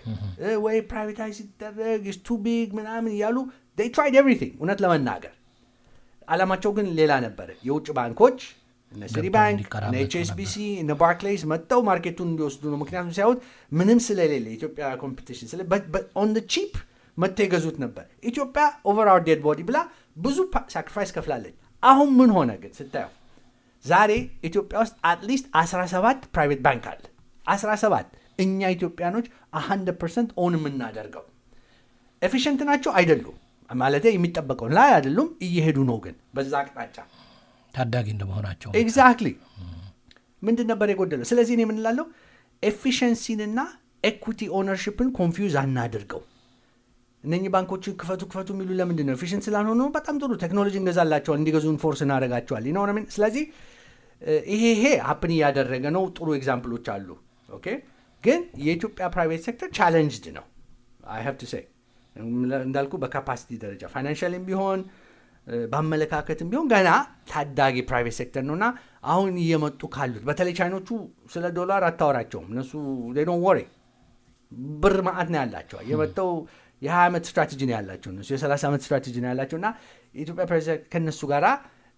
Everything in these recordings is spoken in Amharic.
ወይ ፕራይቬታይዝ ሲደረግ ቱ ቢግ ምናምን እያሉ ትራይድ ኤቭሪቲንግ እውነት ለመናገር አላማቸው ግን ሌላ ነበረ የውጭ ባንኮች እነ ሲቲ ባንክ እነ ኤችኤስቢሲ እነ ባርክሌይስ መጥተው ማርኬቱን እንዲወስዱ ነው ምክንያቱም ሲያዩት ምንም ስለሌለ የኢትዮጵያ ኮምፒቲሽን ኦን ቺፕ መጥተው የገዙት ነበር ኢትዮጵያ ኦቨር አወር ዴድ ቦዲ ብላ ብዙ ሳክሪፋይስ ከፍላለች አሁን ምን ሆነ ግን ስታየው ዛሬ ኢትዮጵያ ውስጥ አትሊስት 17 ፕራይቬት ባንክ አለ 17 እኛ ኢትዮጵያኖች 100 ፐርሰንት ኦን የምናደርገው ኤፊሽንት ናቸው አይደሉም ማለት የሚጠበቀውን ላይ አይደሉም እየሄዱ ነው ግን በዛ አቅጣጫ ታዳጊ እንደመሆናቸው ኤግዛክትሊ ምንድን ነበር የጎደለው ስለዚህ እኔ የምንላለው ኤፊሽንሲንና ኤኩቲ ኦነርሽፕን ኮንፊውዝ አናድርገው እነኚህ ባንኮችን ክፈቱ ክፈቱ የሚሉ ለምንድን ነው ኤፊሽንት ስላልሆኑ በጣም ጥሩ ቴክኖሎጂ እንገዛላቸዋል እንዲገዙን ፎርስ እናደረጋቸዋል ይነሆነ ስለዚህ ይሄ ይሄ ሀፕን እያደረገ ነው ጥሩ ኤግዛምፕሎች አሉ ኦኬ ግን የኢትዮጵያ ፕራይቬት ሴክተር ቻለንጅድ ነው አይ ሀቭ ቱ ሴይ እንዳልኩ በካፓሲቲ ደረጃ ፋይናንሻልም ቢሆን በአመለካከትም ቢሆን ገና ታዳጊ ፕራይቬት ሴክተር ነው እና አሁን እየመጡ ካሉት በተለይ ቻይኖቹ ስለ ዶላር አታወራቸውም እነሱ ዶን ወሬ ብር ማአት ነው ያላቸው የመጠው የ20 ዓመት ስትራቴጂ ነው ያላቸው እነሱ የ30 ዓመት ስትራቴጂ ነው ያላቸው እና የኢትዮጵያ ፕሬዚደንት ከእነሱ ጋራ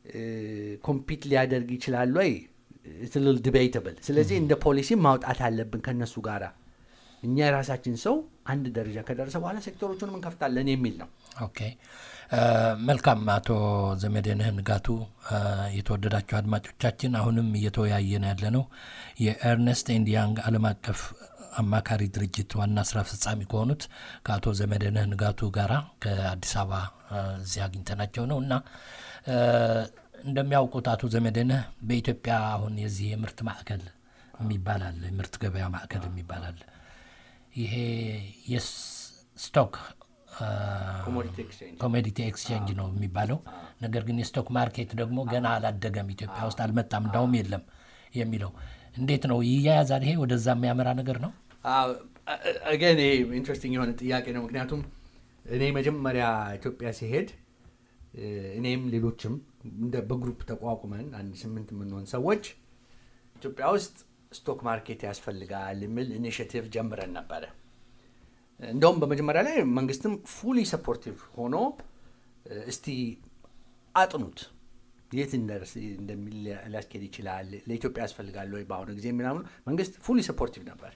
ኮምፒት ሊያደርግ ይችላል ወይ ትልል ዲቤይተብል ስለዚህ እንደ ፖሊሲ ማውጣት አለብን ከእነሱ ጋራ እኛ የራሳችን ሰው አንድ ደረጃ ከደረሰ በኋላ ሴክተሮቹንም እንከፍታለን የሚል ነው ኦኬ መልካም አቶ ዘመዴንህ ንጋቱ የተወደዳቸው አድማጮቻችን አሁንም እየተወያየን ያለ ነው የኤርነስት ኤንድ ያንግ አለም አቀፍ አማካሪ ድርጅት ዋና ስራ አስፈጻሚ ከሆኑት ከአቶ ዘመደነህ ንጋቱ ጋራ ከአዲስ አበባ እዚህ አግኝተናቸው ነው እና እንደሚያውቁት አቶ ዘመደነህ በኢትዮጵያ አሁን የዚህ የምርት ማዕከል የሚባል አለ የምርት ገበያ ማዕከል የሚባል አለ ይሄ የስቶክ ኮሞዲቲ ኤክስቼንጅ ነው የሚባለው ነገር ግን የስቶክ ማርኬት ደግሞ ገና አላደገም ኢትዮጵያ ውስጥ አልመጣም እንዳውም የለም የሚለው እንዴት ነው ይያያዛል ይሄ ወደዛ የሚያመራ ነገር ነው ገን ይሄ ኢንትረስቲንግ የሆነ ጥያቄ ነው ምክንያቱም እኔ መጀመሪያ ኢትዮጵያ ሲሄድ እኔም ሌሎችም በግሩፕ ተቋቁመን አንድ ስምንት የምንሆን ሰዎች ኢትዮጵያ ውስጥ ስቶክ ማርኬት ያስፈልጋል የሚል ኢኒሽቲቭ ጀምረን ነበረ እንደውም በመጀመሪያ ላይ መንግስትም ፉሊ ሰፖርቲቭ ሆኖ እስቲ አጥኑት የት እንደሚል ሊያስኬድ ይችላል ለኢትዮጵያ ያስፈልጋል ወይ በአሁኑ ጊዜ ምናምኑ መንግስት ፉሊ ሰፖርቲቭ ነበር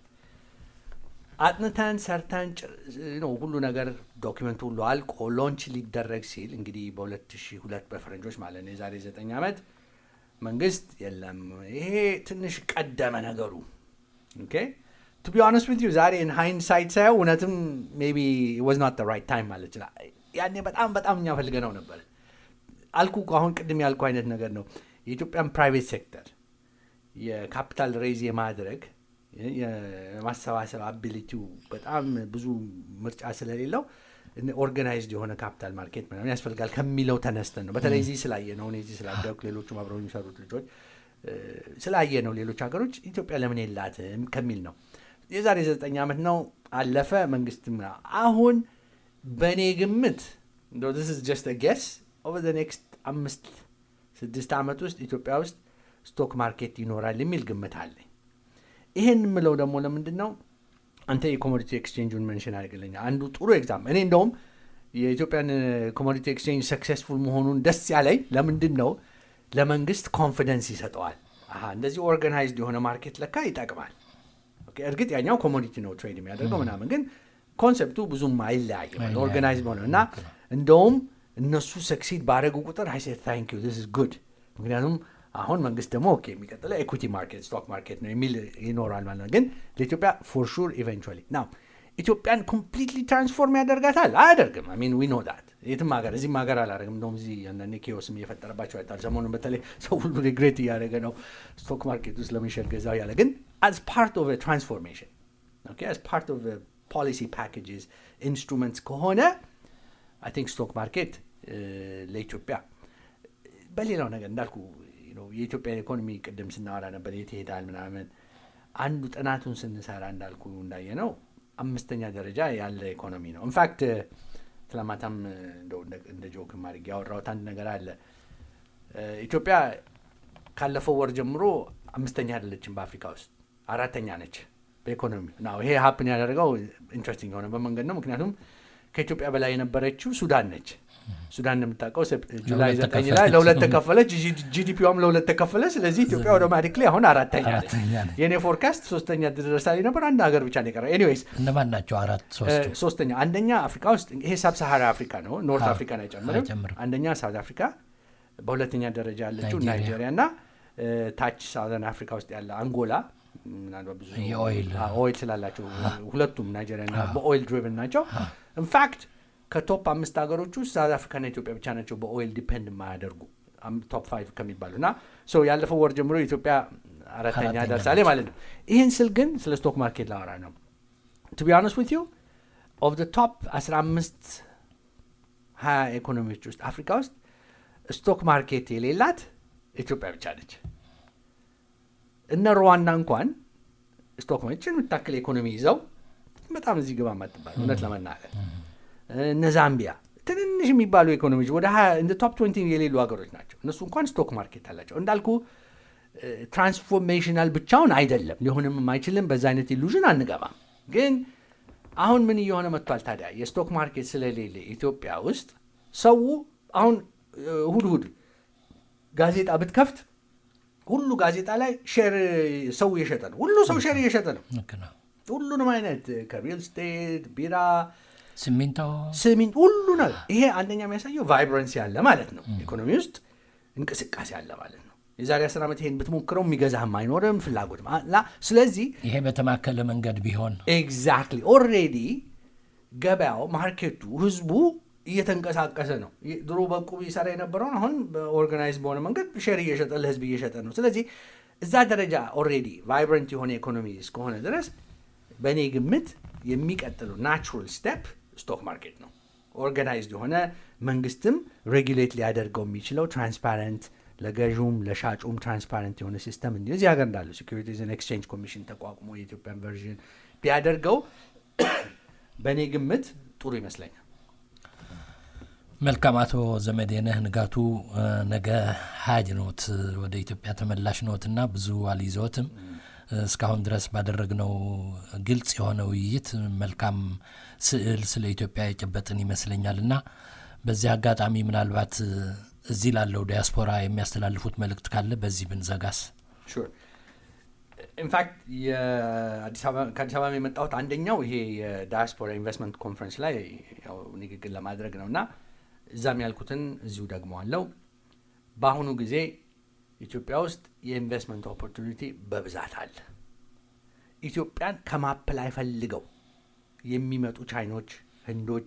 አጥንተን ሰርተን ነው ሁሉ ነገር ዶኪመንቱ ሁሉ አልቆ ሎንች ሊደረግ ሲል እንግዲህ በ2002 በፈረንጆች ማለት ነው የዛሬ 9 ዓመት መንግስት የለም ይሄ ትንሽ ቀደመ ነገሩ ኦኬ ቱ ቢ ሆነስት ዊት ዩ ዛሬ ኢን ሃይንሳይት ሳየው እውነትም ሜቢ ወዝ ናት ራይት ታይም ማለት ይችላል ያኔ በጣም በጣም እኛ ፈልገነው ነበር አልኩ አሁን ቅድም ያልኩ አይነት ነገር ነው የኢትዮጵያን ፕራይቬት ሴክተር የካፒታል ሬዝ የማድረግ የማሰባሰብ አቢሊቲው በጣም ብዙ ምርጫ ስለሌለው ኦርጋናይዝድ የሆነ ካፒታል ማርኬት ምናምን ያስፈልጋል ከሚለው ተነስተን ነው በተለይ እዚህ ስላየ ነው እዚህ ስላደኩ ሌሎቹም አብረው የሚሰሩት ልጆች ስላየ ነው ሌሎች ሀገሮች ኢትዮጵያ ለምን የላትም ከሚል ነው የዛሬ ዘጠኝ ዓመት ነው አለፈ መንግስትም አሁን በእኔ ግምት ስ ጀስት ጌስ ኦቨር ኔክስት አምስት ስድስት ዓመት ውስጥ ኢትዮጵያ ውስጥ ስቶክ ማርኬት ይኖራል የሚል ግምት አለኝ ይሄን የምለው ደግሞ ለምንድን ነው አንተ የኮሞዲቲ ኤክስቼንጁን መንሽን አድርግልኛ አንዱ ጥሩ ኤግዛም እኔ እንደውም የኢትዮጵያን ኮሞዲቲ ኤክስቼንጅ ሰክሴስፉል መሆኑን ደስ ያለኝ ለምንድን ነው ለመንግስት ኮንፊደንስ ይሰጠዋል እንደዚህ ኦርጋናይዝድ የሆነ ማርኬት ለካ ይጠቅማል እርግጥ ያኛው ኮሞዲቲ ነው ትሬድ የሚያደርገው ምናምን ግን ኮንሰፕቱ ብዙም አይለያይም ኦርጋናይዝ ሆነ እና እንደውም እነሱ ሰክሲድ ባደረጉ ቁጥር አይ ታንክ ዩ ስ ጉድ ምክንያቱም አሁን መንግስት ደግሞ ኦኬ የሚቀጥለው ኤኩቲ ማርኬት ስቶክ ማርኬት ነው የሚል ይኖራል ማለት ነው ግን ለኢትዮጵያ ፎር ሹር ኢቨንቹዋሊ ናው ኢትዮጵያን ኮምፕሊትሊ ትራንስፎርም ያደርጋታል አያደርግም ሚን ዊ ኖ ዳት የትም ሀገር እዚህም ሀገር አላደርግም እንደውም እዚህ አንዳንዴ ኬዎስም እየፈጠረባቸው አይታል ሰሞኑን በተለይ ሰው ሁሉ ሪግሬት እያደረገ ነው ስቶክ ማርኬት ውስጥ ለመሸጥ ገዛው ያለ ግን አዝ ፓርት ኦፍ ትራንስፎርሜሽን አዝ ፓርት ኦፍ ፖሊሲ ፓኬጅስ ኢንስትሩመንትስ ከሆነ አይ ቲንክ ስቶክ ማርኬት ለኢትዮጵያ በሌላው ነገር እንዳልኩ የኢትዮጵያን ኢኮኖሚ ቅድም ስናወራ ነበር የት ይሄዳል ምናምን አንዱ ጥናቱን ስንሰራ እንዳልኩ እንዳየ ነው አምስተኛ ደረጃ ያለ ኢኮኖሚ ነው ኢንፋክት ትላማታም እንደ ጆክ ማድረግ ያወራሁት አንድ ነገር አለ ኢትዮጵያ ካለፈው ወር ጀምሮ አምስተኛ አይደለችም በአፍሪካ ውስጥ አራተኛ ነች በኢኮኖሚ ነው ይሄ ሀፕን ያደረገው ኢንትረስቲንግ የሆነ በመንገድ ነው ምክንያቱም ከኢትዮጵያ በላይ የነበረችው ሱዳን ነች ሱዳን እንደምታውቀው ጁላይ ዘጠኝ ላይ ለሁለት ተከፈለች ጂዲፒዋም ለሁለት ተከፈለ ስለዚህ ኢትዮጵያ አውቶማቲክሊ አሁን አራተኛ ነች የእኔ ፎርካስት ሶስተኛ ደረሳ ነበር አንድ ሀገር ብቻ ነው የቀረ ኤኒዌይስ እነማን ናቸው አራት ሶስቱ ሶስተኛ አንደኛ አፍሪካ ውስጥ ይሄ ሳብ ሰሃራ አፍሪካ ነው ኖርት አፍሪካን አይጨምርም አንደኛ ሳውት አፍሪካ በሁለተኛ ደረጃ ያለችው ናይጄሪያ እና ታች ሳውዘርን አፍሪካ ውስጥ ያለ አንጎላ ምናልባት ብዙ ኦይል ስላላቸው ሁለቱም ናይጄሪያ ና በኦይል ድሪቭን ናቸው ኢንፋክት ከቶፕ አምስት ሀገሮች ውስጥ ሳውት አፍሪካና ኢትዮጵያ ብቻ ናቸው በኦይል ዲፔንድ የማያደርጉ ቶፕ ፋይቭ ከሚባሉ እና ያለፈው ወር ጀምሮ ኢትዮጵያ አራተኛ ደርሳሌ ማለት ነው ይህን ስል ግን ስለ ስቶክ ማርኬት ላወራ ነው ቱ ቢ ሆነስት ዊት ዩ ኦፍ ቶፕ 15 ሀያ ኢኮኖሚዎች ውስጥ አፍሪካ ውስጥ ስቶክ ማርኬት የሌላት ኢትዮጵያ ብቻ ነች እነ ሩዋንዳ እንኳን ስቶክ ማርኬትን የምታክል ኢኮኖሚ ይዘው በጣም እዚህ ግባ ማትባል እውነት ለመናገር እነ ዛምቢያ ትንንሽ የሚባሉ ኢኮኖሚዎች ወደ እንደ ቶፕ ትንቲ የሌሉ ሀገሮች ናቸው እነሱ እንኳን ስቶክ ማርኬት አላቸው እንዳልኩ ትራንስፎርሜሽናል ብቻውን አይደለም ሊሆንም አይችልም በዛ አይነት ኢሉዥን አንገባም ግን አሁን ምን እየሆነ መጥቷል ታዲያ የስቶክ ማርኬት ስለሌለ ኢትዮጵያ ውስጥ ሰው አሁን እሁድ እሁድ ጋዜጣ ብትከፍት ሁሉ ጋዜጣ ላይ ሼር ሰው እየሸጠ ነው ሁሉ ሰው ሼር እየሸጠ ነው ሁሉንም አይነት ከሪል ስቴት ቢራ ሲሚንቶ ሲሚንቶ ሁሉ ነገር ይሄ አንደኛ የሚያሳየው ቫይብረንሲ አለ ማለት ነው ኢኮኖሚ ውስጥ እንቅስቃሴ አለ ማለት ነው የዛሬ አስር ዓመት ይሄን ብትሞክረው የሚገዛህም አይኖርም ፍላጎት ስለዚህ ይሄ በተማከለ መንገድ ቢሆን ኤግዛክትሊ ኦልሬዲ ገበያው ማርኬቱ ህዝቡ እየተንቀሳቀሰ ነው ድሮ በቁብ ይሰራ የነበረውን አሁን በኦርጋናይዝ በሆነ መንገድ ሼር እየሸጠ ለህዝብ እየሸጠ ነው ስለዚህ እዛ ደረጃ ኦልሬዲ ቫይብረንት የሆነ ኢኮኖሚ እስከሆነ ድረስ በእኔ ግምት የሚቀጥለው ናቹራል ስቴፕ ስቶክ ማርኬት ነው ኦርጋናይዝድ የሆነ መንግስትም ሬጉሌት ሊያደርገው የሚችለው ትራንስፓረንት ለገዥውም ለሻጩም ትራንስፓረንት የሆነ ሲስተም እንዲ እዚህ ሀገር እንዳለው ሴኩሪቲዝን ኤክስቼንጅ ኮሚሽን ተቋቁሞ የኢትዮጵያን ቨርዥን ቢያደርገው በእኔ ግምት ጥሩ ይመስለኛል መልካም አቶ ዘመዴነህ ንጋቱ ነገ ሀጅ ኖት ወደ ኢትዮጵያ ተመላሽ ኖት እና ብዙ አልይዘዎትም እስካሁን ድረስ ባደረግነው ግልጽ የሆነ ውይይት መልካም ስዕል ስለ ኢትዮጵያ የጨበጥን ይመስለኛል እና በዚህ አጋጣሚ ምናልባት እዚህ ላለው ዲያስፖራ የሚያስተላልፉት መልእክት ካለ በዚህ ብንዘጋስ ኢንፋክት ከአዲስ አበባ የመጣሁት አንደኛው ይሄ የዳያስፖራ ኢንቨስትመንት ኮንፈረንስ ላይ ንግግር ለማድረግ ነው እና እዛም ያልኩትን እዚሁ ደግሞ አለው በአሁኑ ጊዜ ኢትዮጵያ ውስጥ የኢንቨስትመንት ኦፖርቹኒቲ በብዛት አለ ኢትዮጵያን ከማፕላይ ፈልገው የሚመጡ ቻይኖች ህንዶች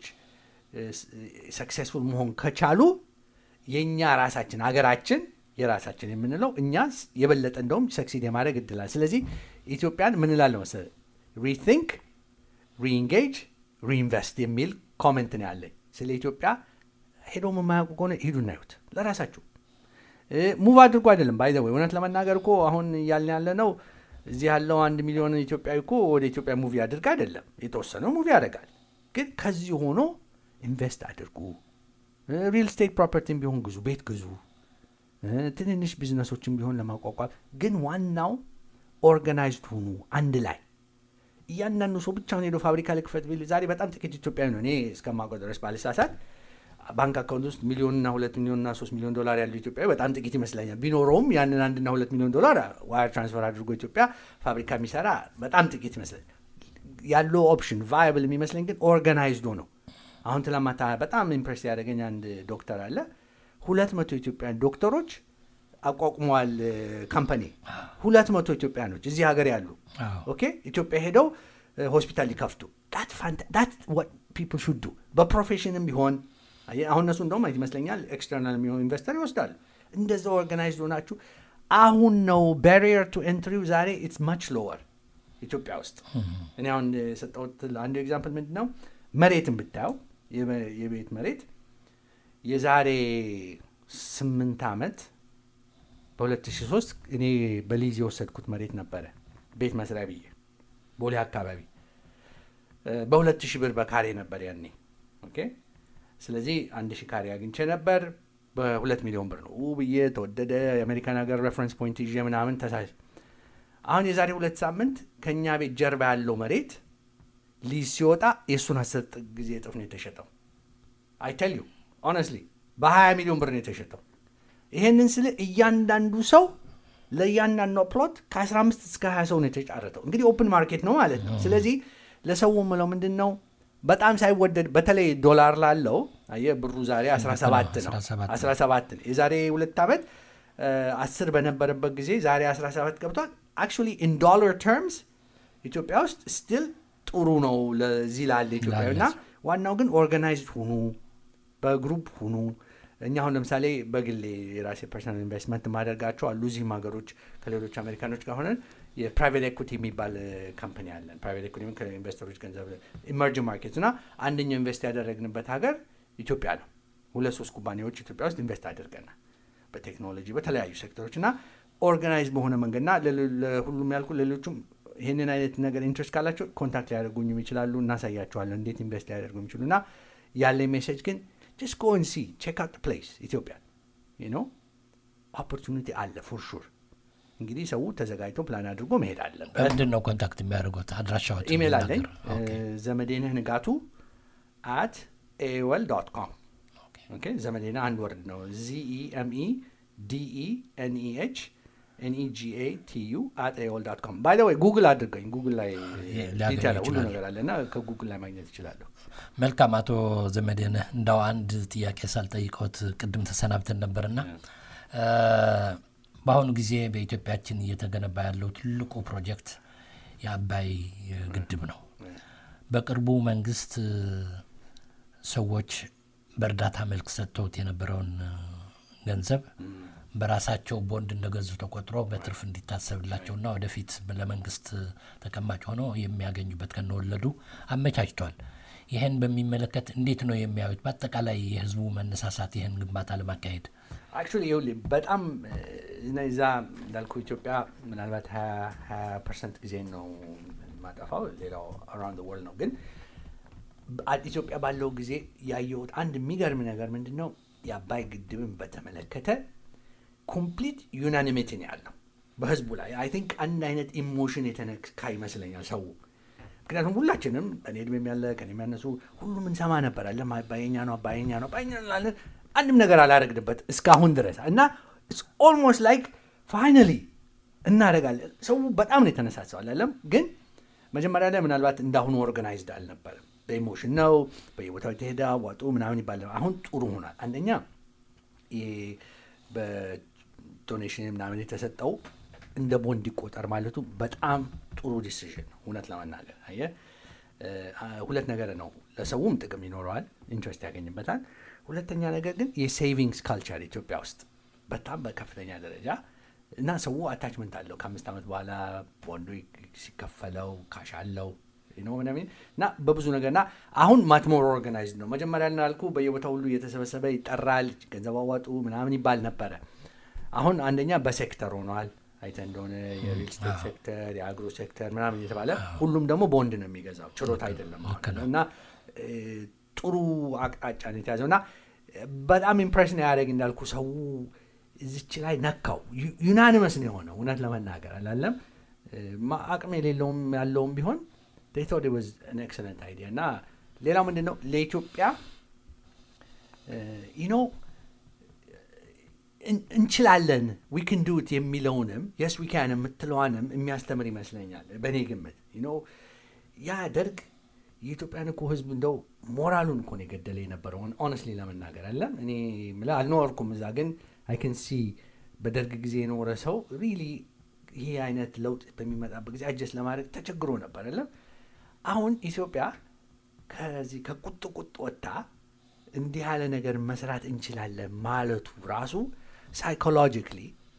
ሰክሴስፉል መሆን ከቻሉ የእኛ ራሳችን ሀገራችን የራሳችን የምንለው እኛ የበለጠ እንደውም ሰክሲድ የማድረግ እድላል ስለዚህ ኢትዮጵያን ምንላለ መሰ ሪቲንክ ሪኢንጌጅ ሪኢንቨስት የሚል ኮሜንት ነው ያለኝ ስለ ኢትዮጵያ ሄዶ የማያውቁ ከሆነ ሂዱ እናዩት ለራሳችሁ ሙቭ አድርጎ አይደለም ባይዘ ወይ እውነት ለመናገር እኮ አሁን እያልን ያለ ነው እዚህ ያለው አንድ ሚሊዮን ኢትዮጵያዊ እኮ ወደ ኢትዮጵያ ሙቪ አድርግ አይደለም የተወሰነው ሙቪ ያደርጋል ግን ከዚህ ሆኖ ኢንቨስት አድርጉ ሪል ስቴት ፕሮፐርቲም ቢሆን ግዙ ቤት ግዙ ትንንሽ ቢዝነሶችን ቢሆን ለማቋቋም ግን ዋናው ኦርጋናይዝድ ሁኑ አንድ ላይ እያንዳንዱ ሰው ብቻውን ሄዶ ፋብሪካ ልክፈት ቢል ዛሬ በጣም ጥቂት ኢትዮጵያዊ ነው እኔ እስከማውቀው ድረስ ባልሳሳት ባንክ አካውንት ውስጥ ሚሊዮንና ሁለት ሚሊዮንና ሶስት ሚሊዮን ዶላር ያለው ኢትዮጵያዊ በጣም ጥቂት ይመስለኛል ቢኖረውም ያንን አንድና ሁለት ሚሊዮን ዶላር ዋየር ትራንስፈር አድርጎ ኢትዮጵያ ፋብሪካ የሚሰራ በጣም ጥቂት ይመስለኛል ያለው ኦፕሽን ቫያብል የሚመስለኝ ግን ኦርጋናይዝዶ ነው አሁን ትላማታ በጣም ኢምፕሬስ ያደረገኝ አንድ ዶክተር አለ ሁለት መቶ ኢትዮጵያን ዶክተሮች አቋቁመዋል ካምፓኒ ሁለት መቶ ኢትዮጵያኖች እዚህ ሀገር ያሉ ኦኬ ኢትዮጵያ ሄደው ሆስፒታል ሊከፍቱ ፒፕል ሹዱ በፕሮፌሽንም ቢሆን አሁን እነሱ እንደውም ይመስለኛል ኤክስተርናል የሚሆን ኢንቨስተር ይወስዳሉ እንደዛ ኦርጋናይዝድ ሆናችሁ አሁን ነው ባሪየር ቱ ኤንትሪው ዛሬ ኢትስ ማች ሎወር ኢትዮጵያ ውስጥ እኔ አሁን የሰጠሁት አንዱ ኤግዛምፕል ምንድን ነው መሬትን ብታየው የቤት መሬት የዛሬ ስምንት ዓመት በ2003 እኔ በሊዝ የወሰድኩት መሬት ነበረ ቤት መስሪያ ብዬ ቦሌ አካባቢ በሁለት ሺህ ብር በካሬ ነበር ያኔ ኦኬ ስለዚህ አንድ ሺህ ካሬ አግኝቼ ነበር በሁለት ሚሊዮን ብር ነው ብዬ ተወደደ የአሜሪካን ሀገር ሬፈረንስ ፖይንት ይዤ ምናምን ተሳ አሁን የዛሬ ሁለት ሳምንት ከእኛ ቤት ጀርባ ያለው መሬት ሊዝ ሲወጣ የእሱን አስር ጊዜ እጥፍ ነው የተሸጠው። አይተል ዩ ኦነስትሊ በ20 ሚሊዮን ብር ነው የተሸጠው። ይሄንን ስል እያንዳንዱ ሰው ለእያንዳንዱ ፕሎት ከ15 እስከ 20 ሰው ነው የተጫረተው። እንግዲህ ኦፕን ማርኬት ነው ማለት ነው። ስለዚህ ለሰው ምለው ምንድን ነው በጣም ሳይወደድ በተለይ ዶላር ላለው አየህ ብሩ ዛሬ 17 ነው 17 17 ነው። የዛሬ ሁለት ዓመት አስር በነበረበት ጊዜ ዛሬ 17 ገብቷል። አክቹዋሊ ኢን ዶላር ተርምስ ኢትዮጵያ ውስጥ ስቲል ጥሩ ነው ለዚህ ላለ ኢትዮጵያዊ እና ዋናው ግን ኦርጋናይዝድ ሁኑ፣ በግሩፕ ሁኑ። እኛ አሁን ለምሳሌ በግሌ የራሴ ፐርሰናል ኢንቨስትመንት ማደርጋቸው አሉ እዚህም ሀገሮች ከሌሎች አሜሪካኖች ጋር ሆነን የፕራይቬት ኤኩቲ የሚባል ካምፓኒ አለን። ፕራይቬት ኤኩቲ ከኢንቨስተሮች ገንዘብ ኢመርጂንግ ማርኬት እና አንደኛው ኢንቨስት ያደረግንበት ሀገር ኢትዮጵያ ነው። ሁለት ሶስት ኩባንያዎች ኢትዮጵያ ውስጥ ኢንቨስት አድርገናል በቴክኖሎጂ በተለያዩ ሴክተሮች እና ኦርጋናይዝ በሆነ መንገድና ለሁሉም ያልኩ ሌሎቹም ይህንን አይነት ነገር ኢንትረስት ካላቸው ኮንታክት ሊያደርጉኝም ይችላሉ። እናሳያቸዋለን እንዴት ኢንቨስት ሊያደርጉ የሚችሉ እና ያለ ሜሴጅ ግን ጀስት ጎ ሲ ቼክ አውት ፕሌስ ኢትዮጵያ ኖ ኦፖርቹኒቲ አለ ፎር ሹር። እንግዲህ ሰው ተዘጋጅቶ ፕላን አድርጎ መሄድ አለበት። በምንድን ነው ኮንታክት የሚያደርጉት? አድራሻዎች ኢሜል አለኝ ኦኬ፣ ዘመዴንህ ንጋቱ አት ኤወል ዶት ኮም ኦኬ። ኦኬ ዘመዴና አንድ ወርድ ነው። ዚኢኤምኢ ዲኢ ኤንኢኤች ኤንኢጂኤ ቲዩ አት ኤኦል ዳት ኮም ባይ ወይ ጉግል አድርገኝ። ጉግል ላይ ሊያገኙ ዲቴል ሁሉ ይችላሉ። ነገር አለ እና ከጉግል ላይ ማግኘት ይችላለሁ። መልካም አቶ ዘመዴነህ እንዳው አንድ ጥያቄ ሳልጠይቀዎት ቅድም ተሰናብተን ነበርና እ፣ በአሁኑ ጊዜ በኢትዮጵያችን እየተገነባ ያለው ትልቁ ፕሮጀክት የአባይ ግድብ ነው። በቅርቡ መንግስት እ፣ ሰዎች በእርዳታ መልክ ሰጥተውት የነበረውን እ፣ ገንዘብ በራሳቸው ቦንድ እንደገዙ ተቆጥሮ በትርፍ እንዲታሰብላቸውና ወደፊት ለመንግስት ተቀማጭ ሆነው የሚያገኙበት ከነወለዱ አመቻችቷል። ይህን በሚመለከት እንዴት ነው የሚያዩት? በአጠቃላይ የህዝቡ መነሳሳት ይህን ግንባታ ለማካሄድ አክቹዋሊ ይኸውልህ በጣም እዛ እንዳልኩ ኢትዮጵያ ምናልባት ሀያ ፐርሰንት ጊዜ ነው ማጠፋው፣ ሌላው አራውንድ ወርልድ ነው። ግን በአ- ኢትዮጵያ ባለው ጊዜ ያየሁት አንድ የሚገርም ነገር ምንድን ነው የአባይ ግድብን በተመለከተ ኮምፕሊት ዩናኒሚቲ ነው ያለው በህዝቡ ላይ አይ ቲንክ አንድ አይነት ኢሞሽን የተነካ ይመስለኛል ሰው ምክንያቱም ሁላችንም እኔ እድሜም ያለ ከኔ የሚያነሱ ሁሉም እንሰማ ነበር አለ አባየኛ ነው አባየኛ ነው አባየኛ ነው እንላለን። አንድም ነገር አላረግንበት እስካሁን ድረስ እና ኦልሞስት ላይክ ፋይናሊ እናደርጋለን። ሰው በጣም ነው የተነሳሰው አላለም። ግን መጀመሪያ ላይ ምናልባት እንዳሁኑ ኦርጋናይዝድ አልነበረም። በኢሞሽን ነው በየቦታው የተሄደ ዋጡ ምናምን ይባል ነበር። አሁን ጥሩ ሆኗል። አንደኛ ይሄ በዶኔሽን ምናምን የተሰጠው እንደ ቦንድ ይቆጠር ማለቱ በጣም ጥሩ ዲሲዥን ነው። እውነት ለመናገር አየህ፣ እ፣ ሁለት ነገር ነው። ለሰውም ጥቅም ይኖረዋል፣ ኢንትረስት ያገኝበታል። ሁለተኛ ነገር ግን የሴቪንግስ ካልቸር ኢትዮጵያ ውስጥ በጣም በከፍተኛ ደረጃ እና ሰው አታችመንት አለው ከአምስት ዓመት በኋላ ቦንዱ ሲከፈለው ካሽ አለው ነው ምናምን እና በብዙ ነገር እና አሁን ማትሞር ኦርጋናይዝድ ነው። መጀመሪያ እንዳልኩ በየቦታ ሁሉ እየተሰበሰበ ይጠራል፣ ገንዘብ አዋጡ ምናምን ይባል ነበረ። አሁን አንደኛ በሴክተር ሆኗል። አይተ እንደሆነ የሪል ስቴት ሴክተር፣ የአግሮ ሴክተር ምናምን እየተባለ ሁሉም ደግሞ ቦንድ ነው የሚገዛው፣ ችሮታ አይደለም አሁን እና እ፣ ጥሩ አቅጣጫ ነው የተያዘው እና በጣም ኢምፕሬሽን ያደረግ እንዳልኩ ሰው እዚች ላይ ነካው። ዩናኒመስ ነው የሆነው እውነት ለመናገር አላለም እ፣ ማ- አቅም የሌለውም ያለውም ቢሆን they thought it was an excellent idea እና ሌላው ምንድን ነው ለኢትዮጵያ ዩ ኖ እንችላለን ዊ ክን ዱት የሚለውንም የስ ዊ ካን የምትለዋንም የሚያስተምር ይመስለኛል በእኔ ግምት ዩ ኖ ያ ደርግ የኢትዮጵያን እኮ ህዝብ እንደው ሞራሉን እኮ ነው የገደለ የነበረውን ኦነስትሊ ለመናገር አለም እኔ የምልህ አልኖርኩም እዛ ግን አይ ከን ሲ በደርግ ጊዜ የኖረ ሰው ሪሊ ይሄ አይነት ለውጥ በሚመጣበት ጊዜ አጀስት ለማድረግ ተቸግሮ ነበር አለም አሁን ኢትዮጵያ ከዚህ ከቁጥ ቁጥ ወጥታ እንዲህ ያለ ነገር መስራት እንችላለን ማለቱ ራሱ ሳይኮሎጂካሊ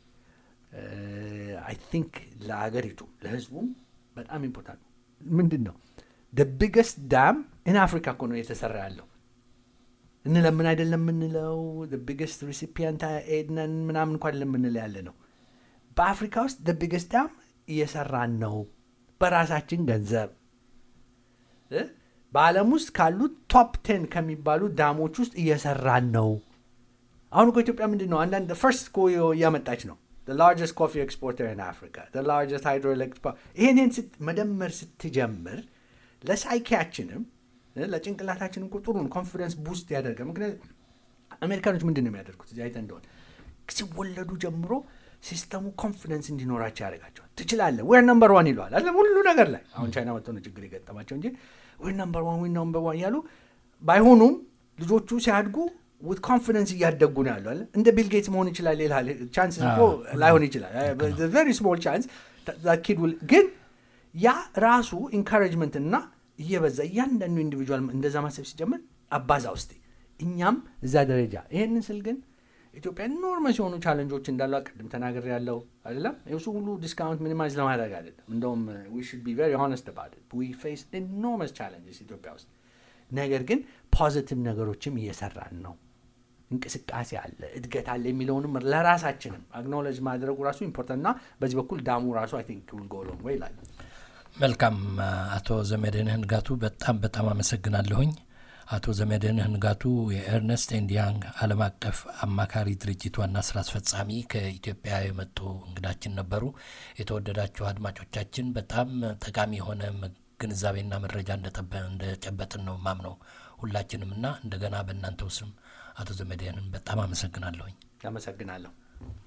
አይ ቲንክ ለአገሪቱ ለህዝቡም በጣም ኢምፖርታንት ነው። ምንድን ነው ደ ቢገስት ዳም ኢን አፍሪካ እኮ ነው የተሰራ ያለው። እንለምን አይደለም የምንለው ቢገስት ሪሲፒየንት ኤድነን ምናምን እንኳን ለምንለው ያለ ነው። በአፍሪካ ውስጥ ደ ቢገስት ዳም እየሰራን ነው በራሳችን ገንዘብ እ? በዓለም ውስጥ ካሉት ቶፕ ቴን ከሚባሉ ዳሞች ውስጥ እየሰራን ነው። አሁን እኮ ኢትዮጵያ ምንድን ነው አንዳንድ ፈርስት እኮ እያመጣች ነው ላርጀስት ኮፊ ኤክስፖርተር ኢን አፍሪካ ላርጀስት ሃይድሮኤሌክትሪክ ይህንን መደመር ስትጀምር ለሳይኪያችንም ለጭንቅላታችንም ቁጥሩን ኮንፊደንስ ቡስት ያደርጋል። ምክንያቱም አሜሪካኖች ምንድን ነው የሚያደርጉት? እዚህ አይተህ እንደሆነ ሲወለዱ ጀምሮ ሲስተሙ ኮንፊደንስ እንዲኖራቸው ያደርጋቸዋል። ትችላለህ፣ ዌር ነምበር ዋን ይለዋል አለ ሁሉ ነገር ላይ። አሁን ቻይና መጥተው ነው ችግር የገጠማቸው እንጂ ዌር ነምበር ዋን ዌር ነምበር ዋን እያሉ ባይሆኑም ልጆቹ ሲያድጉ ዊት ኮንፊደንስ እያደጉ ነው ያሉ አለ። እንደ ቢል ጌትስ መሆን ይችላል። ሌላ ቻንስ እኮ ላይሆን ይችላል። ቨሪ ስሞል ቻንስ ኪድ ግን ያ ራሱ ኢንካሬጅመንት እና እየበዛ እያንዳንዱ ኢንዲቪጁዋል እንደዛ ማሰብ ሲጀምር አባዛ ውስጥ እኛም እዛ ደረጃ ይሄንን ስል ግን ኢትዮጵያ ኢኖርመስ የሆኑ ቻለንጆች እንዳሉ ቅድም ተናገር ያለው አይደለም። እሱ ሁሉ ዲስካውንት ሚኒማይዝ ለማድረግ አይደለም። እንደውም ዊ ሹድ ቢ ቨሪ ሆነስት አባውት ኢት ዊ ፌስ ኢኖርመስ ቻለንጅስ ኢትዮጵያ ውስጥ። ነገር ግን ፖዚቲቭ ነገሮችም እየሰራን ነው። እንቅስቃሴ አለ፣ እድገት አለ የሚለውንም ለራሳችንም አግኖሎጅ ማድረጉ ራሱ ኢምፖርታንት እና በዚህ በኩል ዳሙ ራሱ አይ ቲንክ ዊል ጎ ሎንግ ዌይ ይላል። መልካም አቶ ዘመድነህ ንጋቱ በጣም በጣም አመሰግናለሁኝ። አቶ ዘመድነህ ንጋቱ የኤርነስት ኤንድ ያንግ ዓለም አቀፍ አማካሪ ድርጅት ዋና ስራ አስፈጻሚ ከኢትዮጵያ የመጡ እንግዳችን ነበሩ። የተወደዳችሁ አድማጮቻችን በጣም ጠቃሚ የሆነ ግንዛቤና መረጃ እንደጨበጥን ነው ማምነው ሁላችንም እና እንደገና በእናንተው ስም አቶ ዘመድህንን በጣም አመሰግናለሁኝ። አመሰግናለሁ።